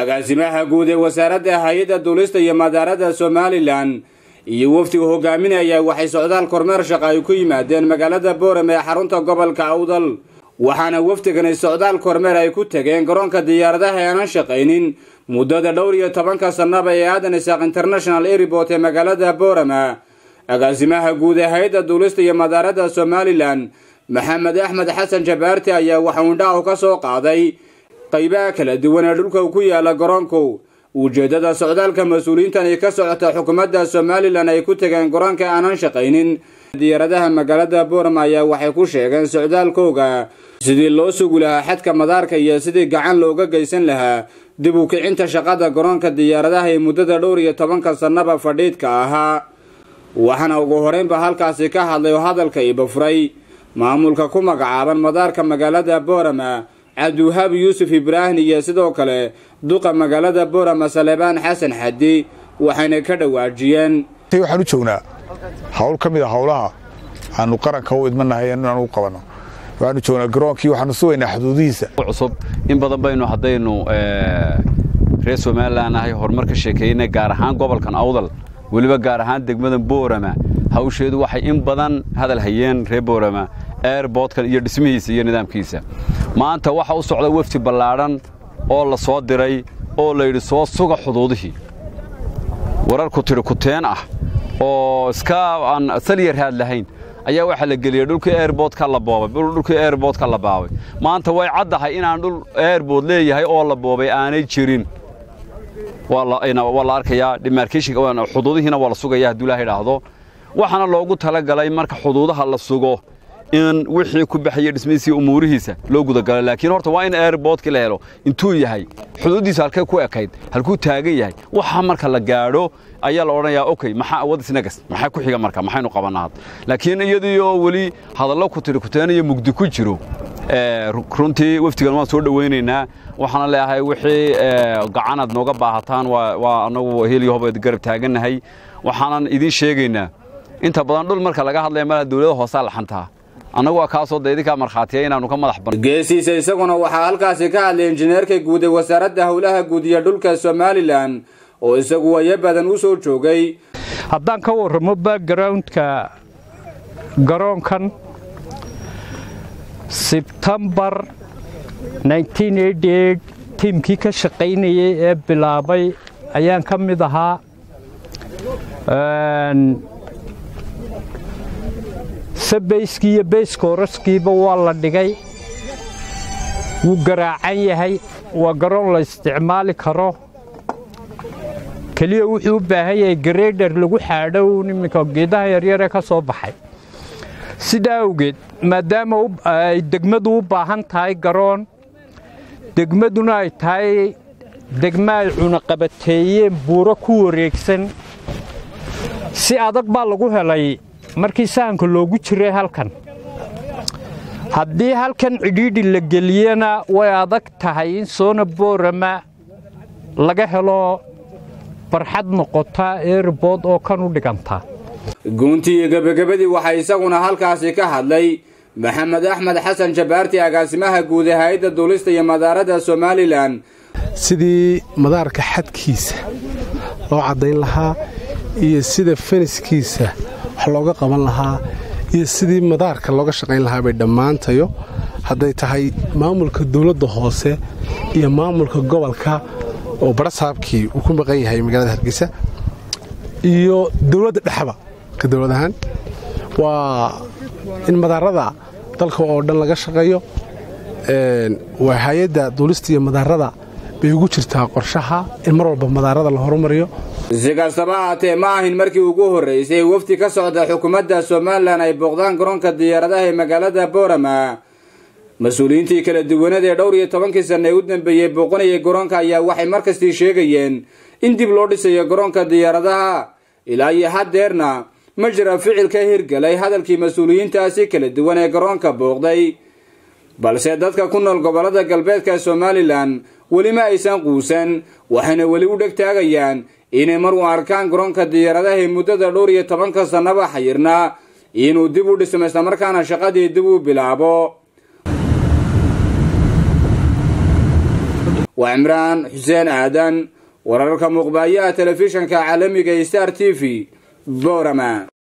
agaasimaha guud ee wasaaradda hay-adda duulista iyo madaarada somalilan iyo wafdiga hogaaminaya waxay socdaal kormeer shaqa ay ku yimaadeen magaalada boorame ee xarunta gobolka awdal waxaana wafdigani socdaal kormeer ay ku tageen garoonka diyaaradaha ee aanan shaqaynin muddada dhowr iyo tobanka sannaba ee aadan isaaq international airport ee magaalada boorama agaasimaha guud ee hay-adda duulista iyo madaarada somalilan maxamed axmed xasan jabaarti ayaa waxa uu indhahu ka soo qaaday qaybaha kala duwan ee dhulka ku yaala garoonku ujeeddada socdaalka mas-uuliyiintan ay ka socota xukuumadda somalilan ay ku tegeen garoonka aanan shaqaynin diyaaradaha magaalada boorama ayaa waxay ku sheegeen socdaalkooga sidii loo sugi lahaa xadka madaarka iyo sidii gacan looga geysan lahaa dib u kicinta shaqada garoonka diyaaradaha ee muddada dhowr iyo tobanka sannaba fadhiidka ahaa waxaana ugu horeynba halkaasi ka hadlay oo hadalka ibafuray maamulka ku magacaaban madaarka magaalada boorama cabdiwahaab yuusuf ibraahim iyo sidoo kale duqa magaalada boorama salebaan xasan xadi waxayna ka dhawaajiyeen waxaan u joognaa hawl ka mid a hawlaha aanu qaranka u idmanahay inaanu u qabanno waxaanu joognaa garoonkii waxaanu sugaynaa xuduudihiisa cusub in badan baynu haddaynu reer somalilan ahay horumar ka sheekeynay gaar ahaan gobolkan awdal weliba gaar ahaan degmadan boorama hawsheedu waxay in badan hadal hayeen reer boorama airboodkan iyo dhismihiisa iyo nidaamkiisa maanta waxa u socda wefdi ballaadhan oo la soo diray oo layidhi soo suga xuduudihii warar ku tidhi kuteen ah oo iska aan saliyar raad lahayn ayaa waxaa la geliyey dhulkii airboodka la boobay dhulkii airboodka la baabay maanta way caddahay inaan dhul airbood leeyahay oo la boobay aanay jirin waa la arkayaa demarkeshinka xuduudihiina waa la sugaya hadduu ilaha idhaahdo waxaana loogu talagalay marka xuduudaha la sugo in wixii ku baxaya dhismihiisa umuurihiisa loo gudagalay laakiin horta waa in airboodkii la helo intuu yahay xuduuddiisa halkee ku ekayd halkuu taagan yahay waxa marka la gaadho ayaa la odhanayaa okay maxaa awood isnagas maxaa ku xiga marka maxaynu qabanaa laakiin iyadiioo weli hadallo ku tiri kuteenayo mugdi ku jiro runtii wafdigan waan soo dhowaynaynaa waxaana leeyahay wixii gacanaad nooga baahataan waa annagu heliyo hobeed garab taagannahay waxaanan idiin sheegaynaa inta badan dhul marka laga hadlaya malaha dawladda hoosaa laxantaa annagu waa kaasoo da idinkaa markhaatiya inaannu ka madax ban geesiisa isaguna waxaa halkaasi ka hadlay injineerka guud ee wasaaradda howlaha guud iyo dhulka somalilan oo isagu waya badan u soo joogay haddaan ka warramo backgroundka garoonkan sebtembar tiimkii ka shaqaynayay ee bilaabay ayaan ka mid ahaa sabeyskii iyo beyskooraskiiba waa la dhigay wuu garaacan yahay waa garoon la isticmaali karo keliya wuxuu u baahan yahay gareydher lagu xaadhow iminka geedaha yaryaree ka soo baxay sidaa awgeed maadaama ay degmadu u baahan tahay garoon degmaduna ay tahay degma ay cunaqabateeyeen buuro ku wareegsan si adag baa lagu helay markii sahanka loogu jiray halkan haddii halkan cidhiidhi la geliyana way adag tahay in soona boorama laga helo barxad noqota eerbood oo kan u dhiganta guuntii iyo gebagabadii waxaa isaguna halkaasi ka hadlay maxamed axmed xasan jabaarti agaasimaha guud ee hay-adda duulista iyo madaarada somalilan sidii madaarka xadkiisa loo caddayn lahaa iyo sida feniskiisa wax looga qaban lahaa iyo sidii madaarka looga shaqayn lahaa bay dhammaantayo hadday tahay maamulka dawladda hoose iyo maamulka gobolka oo barasaabkii uu ku maqan yahay magaalada hargeysa iyo dawladda dhexba ka dawlad ahaan waa in madaarada dalka oo dhan laga shaqeeyo waa hay-adda duulista iyo madaarada bay ugu jirtaa qorshaha in mar walba madaarada la horumariyo si kastaba ahaatee ma ahin markii ugu horraysay wafdi ka socda xukuumadda somalilan ay booqdaan garoonka diyaaradaha ee magaalada boorama mas-uuliyiintii kala duwanada ee dhowr iyo tobankii sanna ee u dambeeyey booqanayay garoonka ayaa waxay markastii sheegayeen in dib loo dhisayo garoonka diyaaradaha ilaa iyo haddeerna ma jira ficil ka hirgalay hadalkii mas-uuliyiintaasi kala duwan ee garoonka booqday balse dadka ku nool gobollada galbeedka somalilan weli ma aysan quusan waxayna weli u dheg taagayaan inay mar u arkaan garoonka diyaaradaha ee muddada dhowr iyo tobanka sannaba xayirnaa inuu dib u dhismo islamarkaana shaqadii dib u bilaabo waa cimraan xuseen aadan wararka muuqbaayaha telefishanka caalamiga star t v boorama